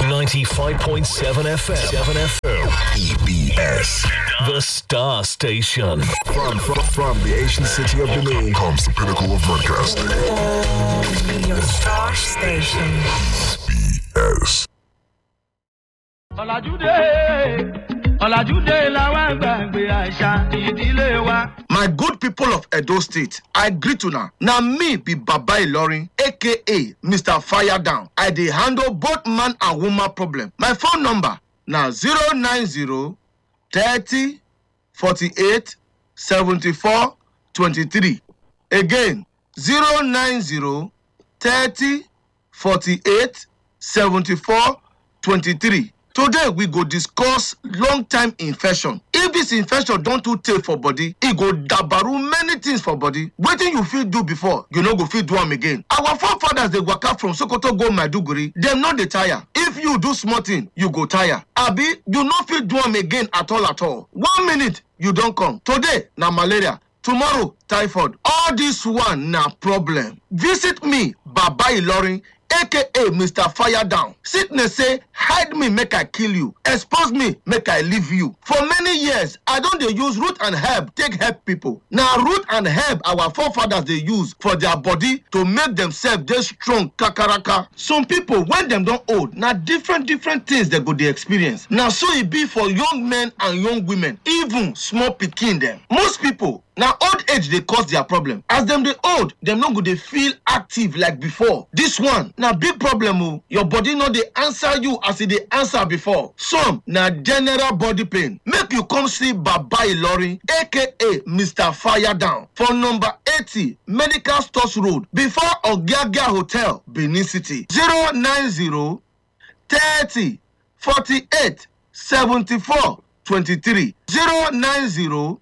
95.7 FM. 7 FM. EBS. The Star Station. From, from, from the ancient city of Benin comes the pinnacle of broadcasting. Your star station. EBS. ọ̀làjúdé ọ̀làjúdé làwọn àgbàgbé àṣà ìdílé wa. My good people of Edo State, I greet una. Na me be Baba Ilorin, aka Mr. Fire Down. I dey handle both man and woman problem. My phone number na 090 30 48 74 23. Again, 090 30 48 74 23. Today we go discuss long time infection. If this infection don too tey for body, e go dabaru many things for body. Wetin you fit do before, you no go fit do am again. Our forefathers dey waka from Sokoto go Maiduguri, dem no dey tire. If you do small thing, you go tire. Abi you no fit do am again at all at all. One minute you don come. Today na malaria. tomorrow typhoid all this one na problem visit me baba ilorin aka mr fire down sickness say hide me make i kill you expose me make i leave you for many years i don dey use root and herb take help people na root and herb our forefathers dey use for their body to make themselves dey strong kakaraka some people when dem don old na different different things dem go dey experience na so e be for young men and young women even small pikin dem most people na old age dey cause their problem as dem dey old dem no go dey feel active like before this one na big problem o your body no dey answer you as e dey answer before some na general body pain make you come see baba ilorin aka mr fire down for number eighty medical stores road before ogiagia hotel benin city zero nine zero thirty forty-eight seventy-four twenty-three zero nine zero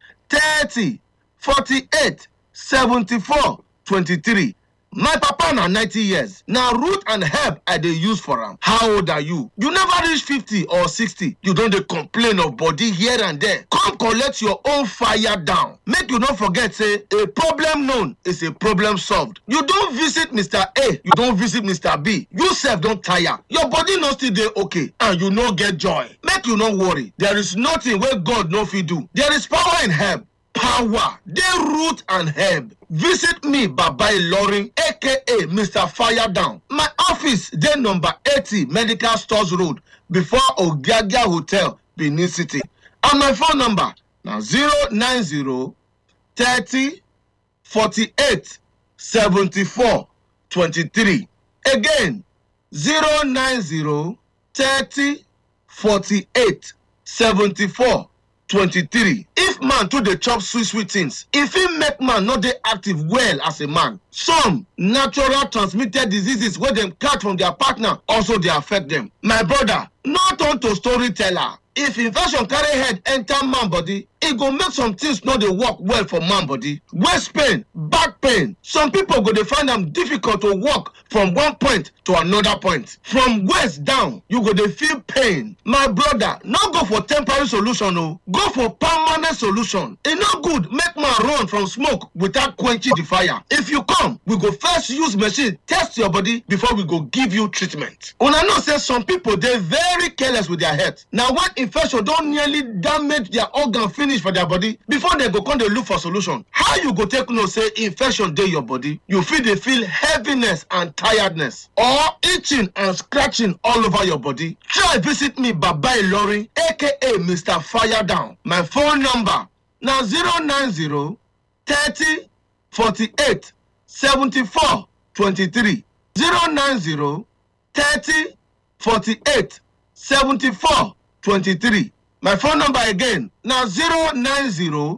thirty forty-eight seventy-four twenty-three my papa na ninety years na root and herb i dey use for am how old are you you never reach fifty or sixty you don dey complain of body here and there come collect your own fire down make you no forget say a problem known is a problem solved you don visit mr a you don visit mr b you sef don tire your body no still dey okay and you no get joy make you no worry there is nothing wey god no fit do there is power in herb power dey root and herb visit me baba ilorin aka mr fire down my office dey number eighty medical stores road before ogiagia hotel benin city and my phone number na zero nine zero thirty forty-eight seventy-four twenty-three again zero nine zero thirty forty-eight seventy-four twenty-three if man too dey chop sweet sweet things e fit make man no dey active well as a man some natural transmitted diseases wey dem catch from their partner also dey affect dem my brother no turn to storyteller if infection carry head enter man body e go make some things no dey work well for man body waist pain back pain some people go dey find am difficult to walk from one point to another point from waist down you go dey feel pain my brother no go for temporary solution o go for permanent solution e no good make man run from smoke without quenching the fire if you come we go first use machine test your body before we go give you treatment una know say some people dey very careless with their health na when infection don nearly damage their organ finish for their body before dem go come dey look for solution how you go take know say infection dey your body you fit dey feel heaviness and tiredness or itching and scratching all over your body try visit me baba ilorin aka mr fire down my phone number na zero nine zero thirty forty-eight seventy-four twenty-three zero nine zero thirty forty-eight seventy-four twenty-three my phone number again na zero nine zero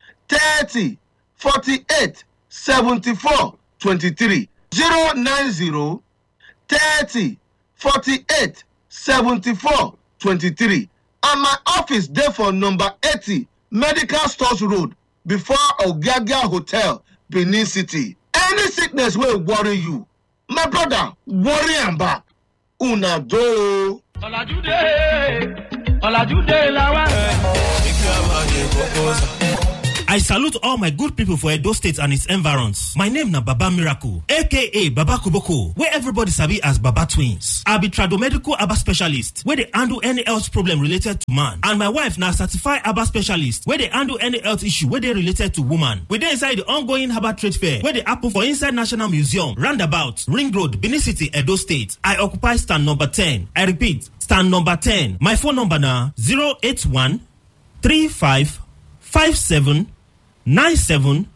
thirty forty-eight seventy-four twenty-three zero nine zero thirty forty-eight seventy-four twenty-three and my office dey for number eighty medical stores road before ogiagia hotel benin city any sickness wey worry you my brother worry am back una do o. ọ̀làjúdé ọ̀làjúdé làwọn. I salute all my good people for Edo State and its environs. My name na Baba Miracle, aka Baba Kuboko, where everybody sabi as Baba Twins. I be tradomedical Aba specialist, where they handle any health problem related to man. And my wife na certified Aba specialist, where they handle any health issue where they related to woman. We dey inside the ongoing Herbal Trade Fair, where they happen for inside National Museum, Roundabout, Ring Road, Benin City, Edo State. I occupy stand number 10. I repeat, stand number 10. My phone number na 081 35 57 97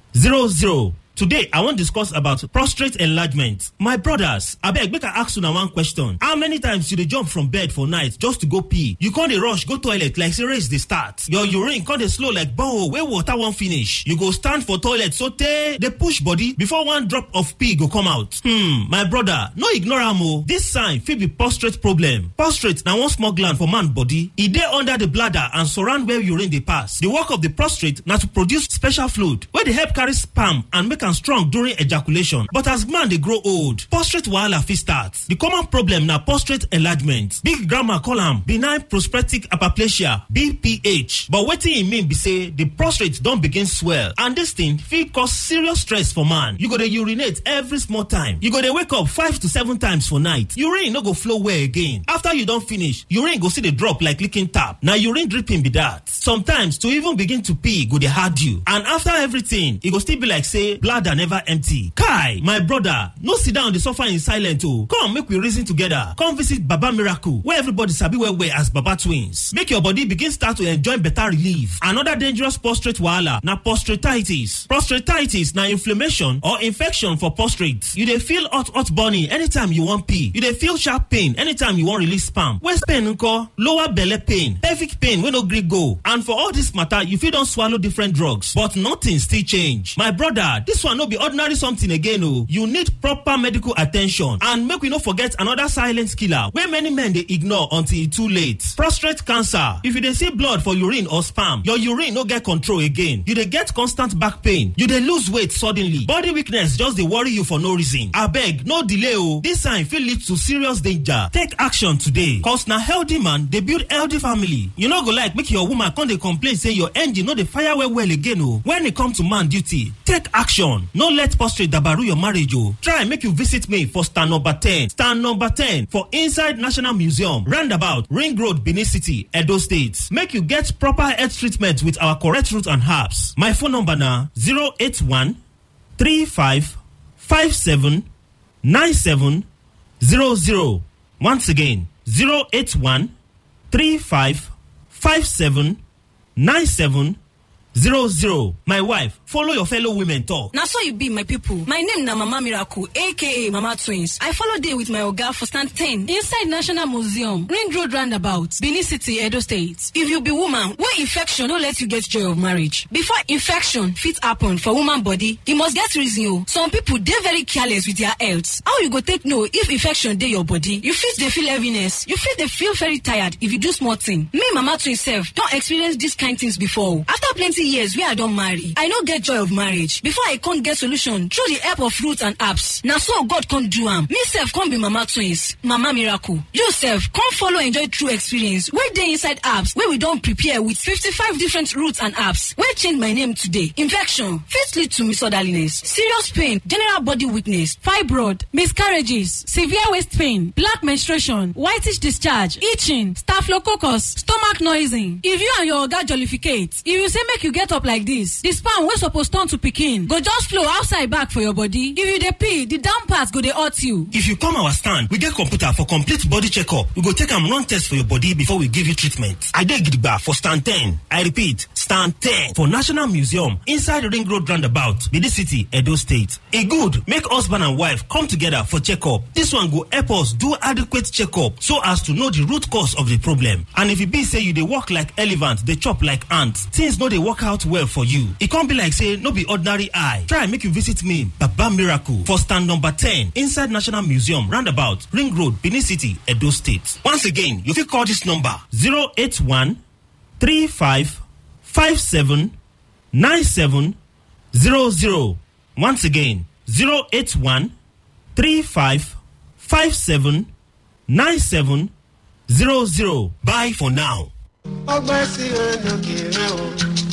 00. Today, I wan discuss about prostate enlargement. My brothers, abeg make I ask una one question. How many times you dey jump from bed for night just to go pee? You con dey rush go toilet like say race dey start. Your urine con dey slow like borehole wey water wan finish. You go stand for toilet sotey dey push body before one drop of pee go come out. Hmm, my brother, no ignore am o. This sign fit be prostate problem. Prostate na one small gland for man body. E dey under the bladder and surround where urine dey pass. The work of the prostate na to produce special fluid wey dey help carry sperm and make am strong during ejaculation but as man dey grow old prostate wahala fit start the common problem na prostate enlargement big grandma call am benign prostatic hyperplasia bph but wetin e mean be say the prostate don begin swell and dis thing fit cause serious stress for man you go dey urinate every small time you go dey wake up five to seven times for night urine no go flow well again after you don finish urine go still dey drop like leaking tap na urine dripping be that sometimes to even begin to pee go dey hard you and after everything e go still be like say bladder never empty kai my brother no sit down dey suffer in silence o come make we reason together come visit baba miracle wey everybody sabi well well as baba twins make your body begin start to enjoy better relief another dangerous prostate wahala na prostatitis prostatitis na inflammation or infection for prostate you dey feel hot hot burning anytime you wan pee you dey feel sharp pain anytime you wan release sperm waist pain nko lower belle pain pelvic pain wey no gree go and for all this matter you fit don swallow different drugs but nothing still change my brother this one no be ordinary something again o you need proper medical attention and make we no forget another silent killer wey many men dey ignore until e too late prostate cancer if you dey see blood for urine or sperm your urine no get control again you dey get constant back pain you dey lose weight suddenly body weakness just dey worry you for no reason abeg no delay o this sign fit lead to serious danger take action today cause na healthy man dey build healthy family you no go like make your woman come dey complain say your engine no dey fire well well again o when e come to man duty take action no let prostate dabaru your marriage o try make you visit me for stand number ten stand number ten for inside national museum roundabout ring road benin city edo state make you get proper health treatment with our correct root and herbs my phone number na zero eight one three five five seven nine seven zero zero once again zero eight one three five five seven nine seven zero zero my wife follow your fellow women talk. na so e be my pipo my name na mama miracle aka mama twins i follow dey with my oga for stand 10 inside national museum ring road roundabout benin city edo state if you be woman wey infection no let you get joy of marriage before infection fit happen for woman body e must get reason o some pipo dey very careless with their health how you go take know if infection dey your body you fit dey feel heaviness you fit dey feel very tired if you do small thing me mama twins sef don experience dis kind things before o after plenty years wey i don marry i no get joy of marriage before i con get solution through the help of roots and apps na so god con do am me sef con be mama twins mama miracle you sef con follow enjoy true experience wey dey inside apps wey we don prepare with 55 different roots and apps wey change my name today infection fit lead to misorderliness serious pain general body weakness fibroid miscarriages severe waist pain black menstruation whitish discharge itching staphylococcus stomach noising if you and your oga jollificate if you say make you get up like this the sperm wey suppose turn to pikin go just flow outside back for your body if you dey pee the down part go dey hurt you. if you come our stand we get computer for complete body checkup we go take am run test for your body before we give you treatment i dey gidigba for stand ten i repeat stand ten for national museum inside ring road roundabout benin city edo state e good make husband and wife come together for checkup this one go help us do adequate checkup so as to know the root cause of the problem and if e be say you dey work like elephant dey chop like ant things no dey work out well for you e come be like say no be ordinary eye try make you visit me baba miracle for stand number ten inside national museum roundabout ring road benin city edo state once again you fit call this number zero eight one three five five seven nine seven zero zero once again zero eight one three five five seven nine seven zero zero bye for now. ọgbẹ́ sí olókèrè o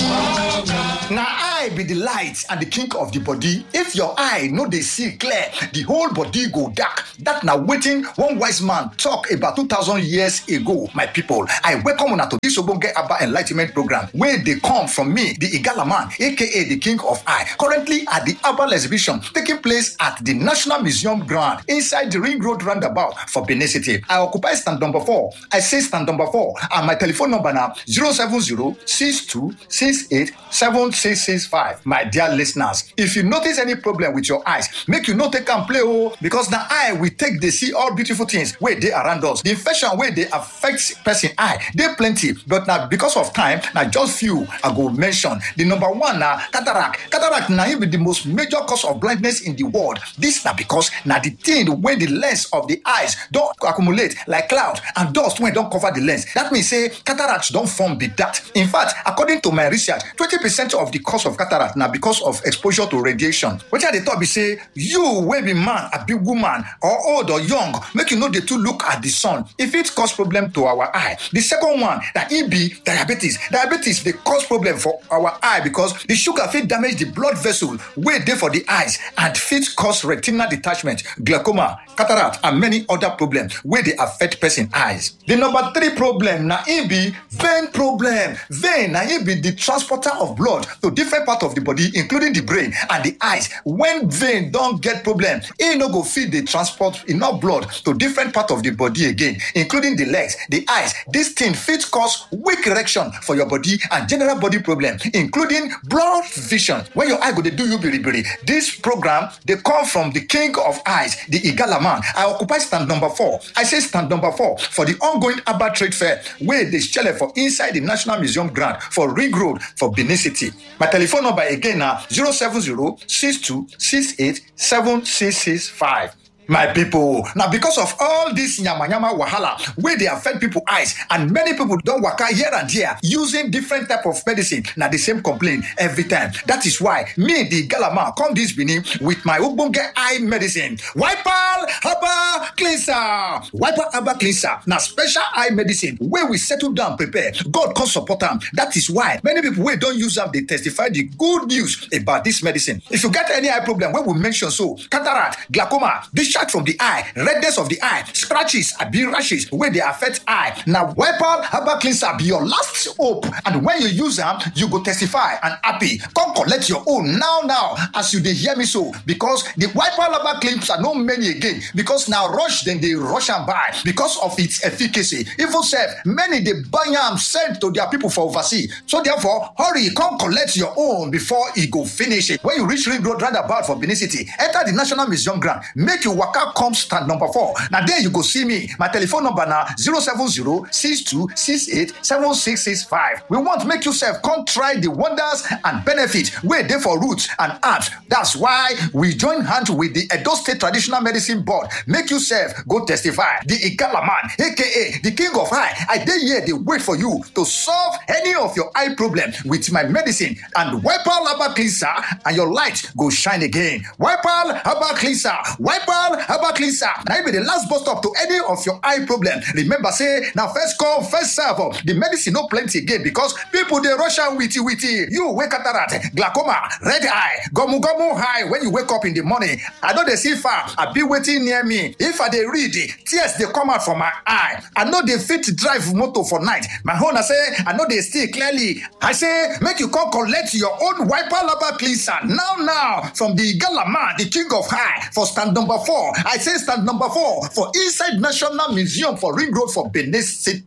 na eye be the light and the king of the body if your eye no dey see clear the whole body go dark that na wetin one wise man talk about two thousand years ago my people i welcome una to this ogbonge aba enlightment program wey dey come from me the igala man aka the king of eye currently at the herbal exhibition taking place at the national museum ground inside the ring road roundabout for benin city i occupy stand number four i say stand number four and my telephone number na zero seven zero six two six eight seven six six five my dear listeners if you notice any problem with your eyes make you no take am play o because na eye we take dey see all beautiful things wey dey around us the infection wey dey affect person eye dey plenty but na because of time na just few i go mention the number one na cataract cataract na im be the most major cause of blindness in the world this na because na the thing wey the lens of the eyes don accumulate like cloud and dust wey don cover the lens that mean say cataract don form be that in fact according to my research twenty percent of the cause of cataract na because of exposure to radiation wetin i dey talk be say you wey be man abi woman or old or young make you no dey too look at the sun e fit cause problem to our eye the second one na e be diabetes diabetes dey cause problem for our eye because the sugar fit damage the blood vessel wey dey for the eyes and fit cause retinal detachment glaucoma cataract and many other problems wey dey affect person eyes the number three problem na e be vein problem vein na e be the transporter of blood to different part of the body including the brain and the eyes when vein don get problem e no go fit dey transport enough blood to different part of the body again including the legs the eyes this thing fit cause weak erection for your body and general body problem including blurred vision when your eye go dey do you biribiri this program dey come from the king of eyes the igala man i occupy stand number four i say stand number four for the ongoing Abba trade fair wey dey shele for inside the national museum ground for ring road for benin city my telephone number again na zero seven zero six two six eight seven six six five. my people na because of all this yamayama wahala wey dey affect people eyes and many people don waka here and there using different type of medicine na the same complaint every time that is why me the galama come this benin with my ogbonge eye medicine wipal herbal cleanser wipal herbal cleanser na special eye medicine wey we settle down prepare god come support am that is why many people wey don use am dey testify the good news about this medicine if you get any eye problem wey we mention so cataract glaucoma discharge from the eye redness of the eye scratches abi rashes wey dey affect eye na wipal herbal cleanser be your last hope and when you use am you go testify and happy come collect your own now now as you dey hear me so because the wipal herbal cleanser no many again because na rush dem dey rush am buy because of its efficacy even sef many dey buy am send to their people for overseas so therefore hurry come collect your own before e go finish when you reach ring road roundabout for benin city enter the national museum ground make you waka come stand number four na there you go see me my telephone number na zero seven zero six two six eight seven six six five we want make you sef come try the wonders and benefit wey dey for roots and herbs that's why we join hand with the edo state traditional medicine board make you sef go testify the igala man aka the king of eye i dey here dey wait for you to solve any of your eye problem with my medicine and wipal herbal cleanser and your light go shine again wipal herbal cleanser wipal herbal cleanser na im be the last bus stop to any of your eye problem remember say na first come first serve o the medicine no plenty again because people dey rush am witi witi you wey cataract glaucoma red eye gomu gomu eye when you wake up in the morning i no dey see far abi wetin near me if i dey read tears dey come out from my eye i no dey fit drive motor for night my own na say i no dey see clearly i say make you come collect your own wiper herbal cleanser now now from the gala man the king of eye for stand number four i say stand number four for inside national museum for ring road for benin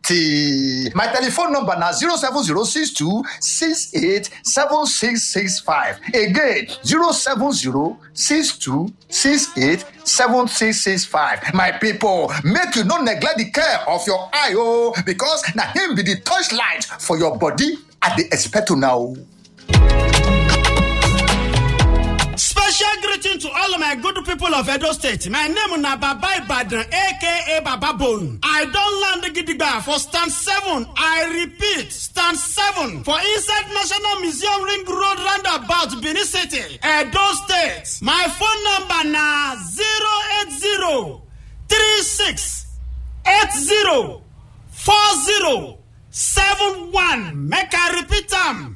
city my telephone number na zero seven zero six two six eight seven six six five again zero seven zero six two six eight seven six six five my people make you no neglect the care of your eye o because na him be the torchlight for your body i dey expect una o. Special greeting to all of my good people of Edo State. My name na Baba Ibadan, aka Baba Bone. I don land gidigba for stand seven. I repeat, stand seven for inside National Museum Ring Road roundabout Benin City, Edo State. My phone number na zero eight zero three six eight zero four zero seven one. Make I repeat am.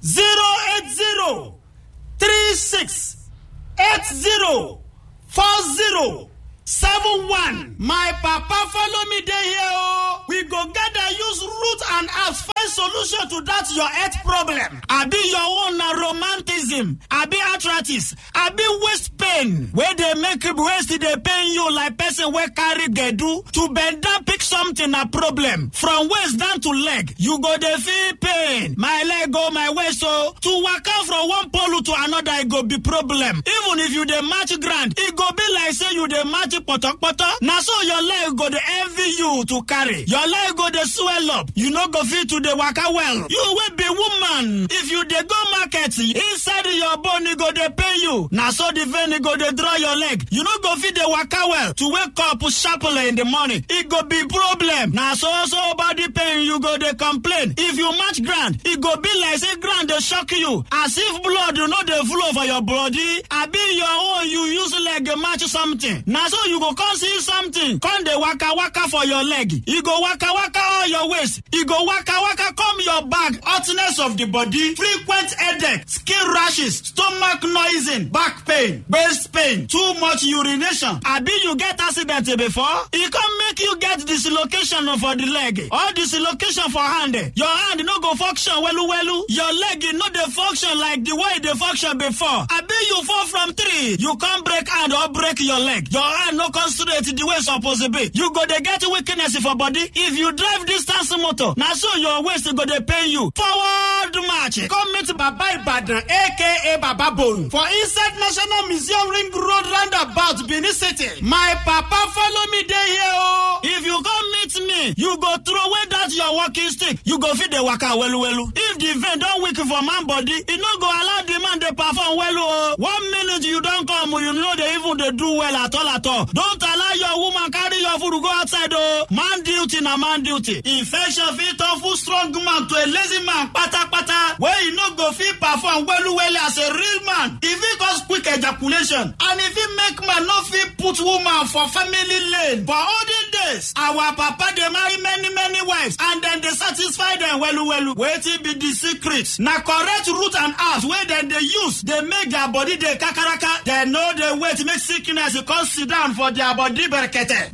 zero eight zero three six eight zero four zero seven one. my papa follow me dey here o. we go gather use root and herbs find solution to that your health problem. abi your own na romanticism abi arthritis abi waist pain wey dey make waist dey pain you like person wey carry gbedu to bend down pick something na problem from waist down to leg you go dey feel pain my leg o my waist o to waka from one pole to another e go be problem even if you dey match ground e go be like say you dey match potopoto na so your leg go dey envy you to carry your leg go dey swell up you no go fit to dey waka well you wey be woman if you dey go market inside your bone e go dey pain you na so the vein e go dey draw your leg you no go fit dey waka well to wake up sharply in the morning e go be problem na so so body pain you go dey complain if you match ground e go be like say ground dey shock you as if blood no dey flow for your body abi your own you use leg match something na so you go come see something come dey waka waka for your leg e go waka waka all your waist e go waka waka come your back hotness of the body frequent headache skin rashes stomach noising back pain waist pain too much urination abi you get accident before e come make you get dislocation for the leg or dislocation for hand your hand no go function welu welu your leg no dey function like the way e dey function before abi you fall from tree you come break hand or break your leg your hand no come straight the way e suppose be you go dey get weakness for body if you drive distance motor na so your waist go dey pain you forward march come meet baba ibadan aka baba bone for inside national museum ring road roundabout benin city my papa follow me dey here o if you come meet me you go throw away that your walking stick you go fit dey waka welu welu if the vein don weak for man body e no go allow the man dey perform welu o one minute you don come you no dey even dey do well at all at all don't allow your woman carry your food go outside o man duty na man duty infection fit turn full strong man to a lazy man patapata wey e no go fit perform welu welu as a real man e fit cause quick ejaculation and e fit make man no fit put woman for family lane for olden days our papa dey marry many many wives and dem dey satisfy dem welu welu wetin be di secret na correct root and herbs wey dem dey use dey make their body dey kakaraka dem no dey wait make sickness come sit down for their body berekete